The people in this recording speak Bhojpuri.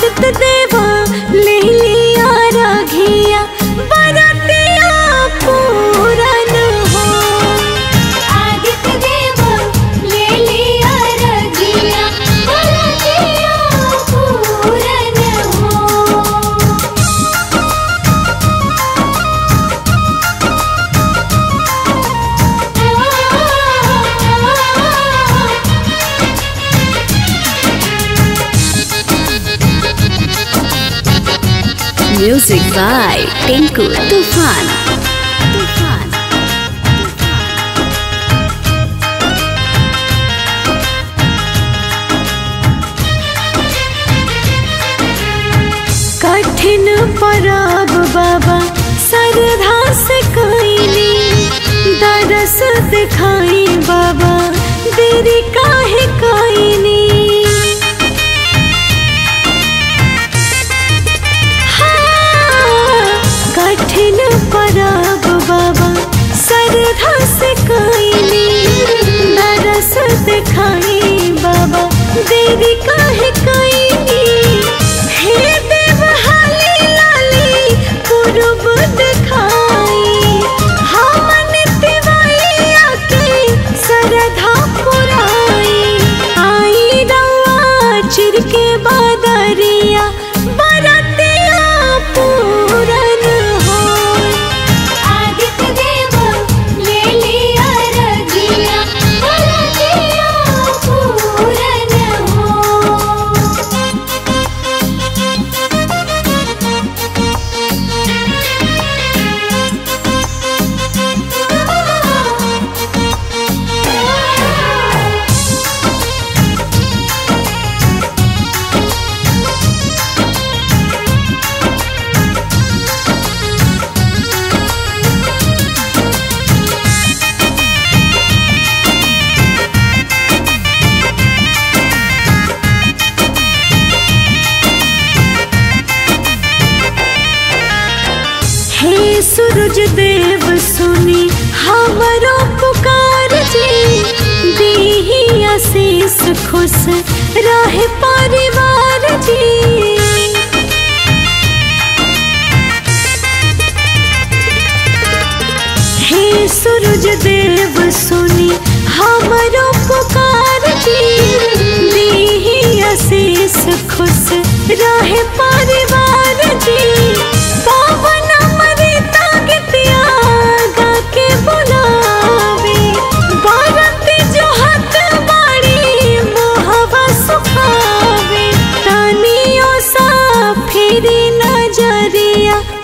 आदित्य देवा ले लिया राघिया बरतिया पूरन हो आदित्य देव ले लिया रजिया बलजिया पूरन हो म्यूजिक बाय टिंकू तूफान तूफान कठिन पराब बाबा सरधा से कैली दरस दिखाई बाबा देरी काहे कैनी कठिन पराब बाबा सरधा से कैली नरस दिखाई बाबा देवी काहे कैली हे देव हाली लाली पूर्व दिखाई हमन तिवैया के सरधा पुराई आई रवा चिर के बादरिया बरतिया पूरन हो आदित्य देव ले लिया रजिया बलजिया पूरन हो हे सूरज देव सुनी हमरो पुकार जी दीही आशीष खुश रहे परिवार जी हे सूरज देव सुनी हमरो पुकार जी दीही आशीष खुश रहे परिवार जी पावन अमृता गीतिया गा के बुलावे बारती जो हत बाड़ी मोहवा सुखावे तानियो सा फिरी नजरिया